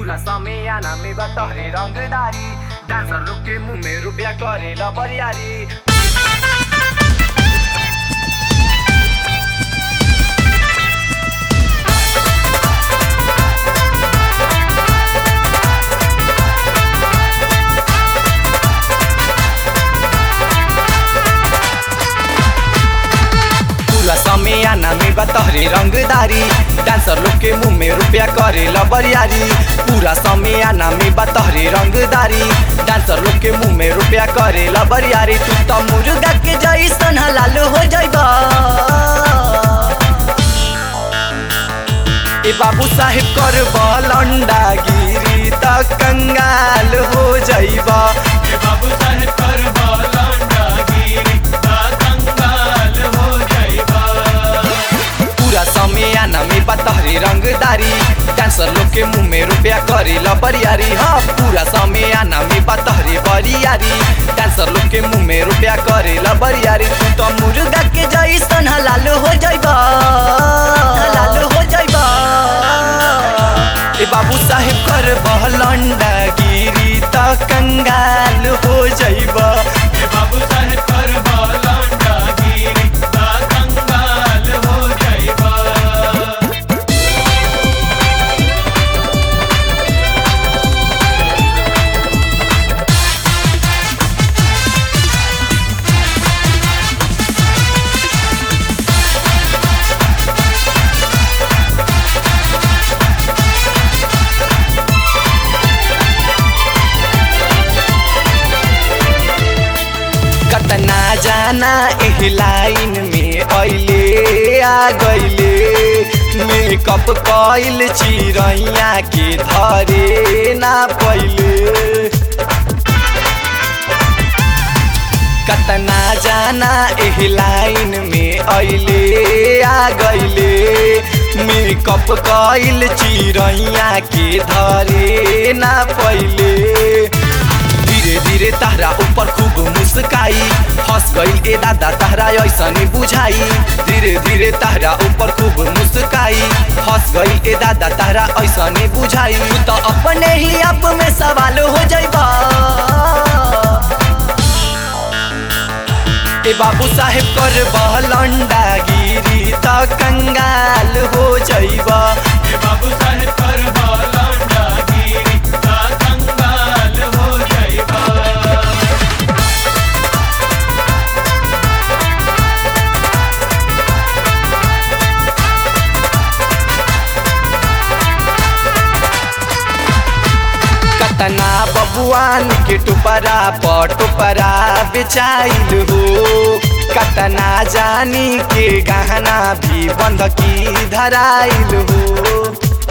पूरा समियाना में बतहरे रंगदारी डांसर लोग के मुंह में रुपया करेला बरियारी पूरा समियाना में बतहरे रंगदारी डांसर लोग के मुंह में रुपया करेला बरियारी पूरा समियाना में बतहरे रंगदारी डांसर लोग के मुंह में रुपया करेला बरियारी तू तो मुर्गा के जैसन हलाल हो जाइबा ए बाबू साहेब कर बलंडा गिरी त कंगाल हो जाइबा ए बाबू साहेब कर बालंडा गिरी ता कंगाल हो जाइबा पूरा समियाना में बतहरे रंगदारी डांसर लोग के मुंह में रुपया करेला बरियारी हाँ पूरा समियाना में बतहरे बरियारी डांसर लोग के मुंह में रुपया करेला बरियारी तू तो मुर्गा के जैसन हलाल हो जाइबा हलाल हो जाइबा ए बाबू साहेब कर बहलंडा गिरी त कंगाल हो जाइबा ए बाबू साहेब कर बालंडा गिरी ता कंगाल हो जाइबा कतना जाना एह लाइन में अइले आ गइले मेकअप कइल चिरैया के धरे ना पइले कतना जाना एह लाइन में अइले आ गइले मेकअप कइल चिरैया के धरे ना पइले धीरे धीरे तहरा ऊपर खूब मुस्काई हंस गईल ए दादा तहरा ऐसने बुझाई धीरे धीरे तहरा ऊपर खूब मुस्काई हंस गईल ए दादा तहरा ऐसने बुझाई तू तो अपने ही आप में सवाल हो जाइबा ए बाबू साहेब कर बहलंडा गिरी त कंगाल हो जाइबा ए बाबू साहेब कर बालंडा गिरी ता कंगाल हो जाइबा कतना बबुआन के टुपरा पटुपरा बेचाइल हो कतना जानी के गहना भी बंधकी धराइल हो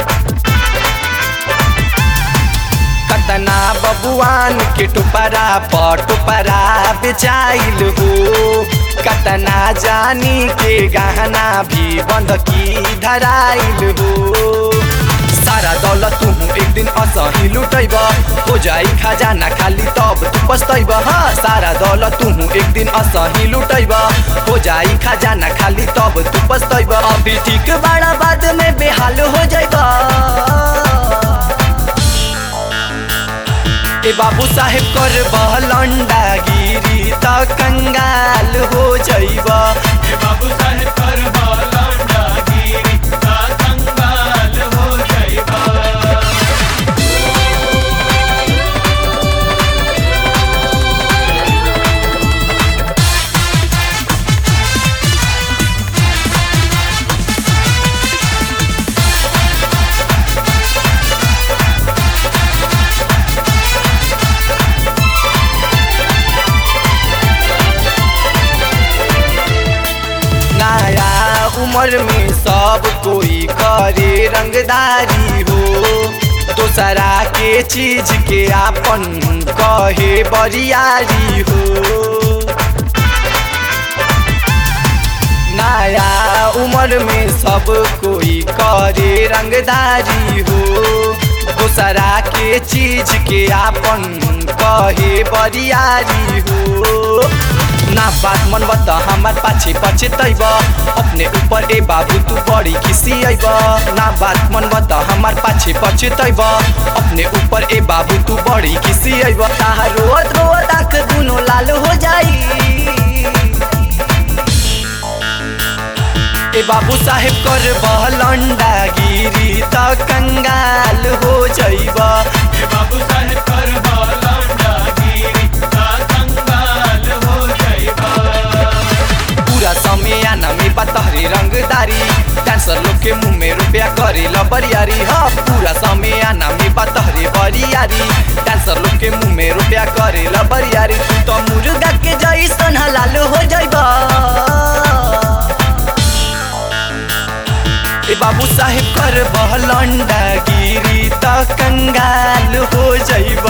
कतना बबुआन के टुपरा पटुपरा बेचाइल हो कतना जानी के गहना भी बंधकी धराइल हो सारा दौलत तू एक दिन असही लुटैब हो जाई खजाना खाली तब तू पछतैब हाँ सारा दौलत तू एक दिन असही लुटैब हो जाई खजाना खाली तब तू पछतैब अभी ठीक बड़ा बाद में बेहाल हो जाइब ए बाबू साहेब कर बहलंडा गिरी त कंगाल हो जाइब ए बाबू साहेब कर बालंडा गिरी ता कंगाल हो जाइबा नया उम्र में सब कोई करे रंगदारी हो दोसरा के चीज के आपन कहे बरियारी हो नया उम्र में सब कोई करे रंगदारी हो दोसरा के चीज के आपन कहे बरियारी हो ना बात मन बता हमार पाछे पाछे तैब अपने ऊपर ए बाबू तू बड़ी खिसी अइब ना बात मन बता हमार पाछे पाछे तैब अपने ऊपर ए बाबू तू बड़ी किसी अब ताहा रोत रोत आँख दुनो लाल हो जाई ए बाबू साहेब कर बहलंडा गिरी त कंगाल हो जइब ए बाबू साहेब कर लौंडा गिरी ता कंगाल हो जाइबा पूरा समय आना में बतहरी रंगदारी डांसर लोग के मुंह में रुपया करे बरियारी हाँ पूरा समय आना में बतहरी बरियारी डांसर लोग के मुंह में रुपया करे बरियारी तू तो मुर्गा के जैसन हलाल हो जइबा ए बाबू साहेब कर बहलंडा गिरी त कंगाल हो जइब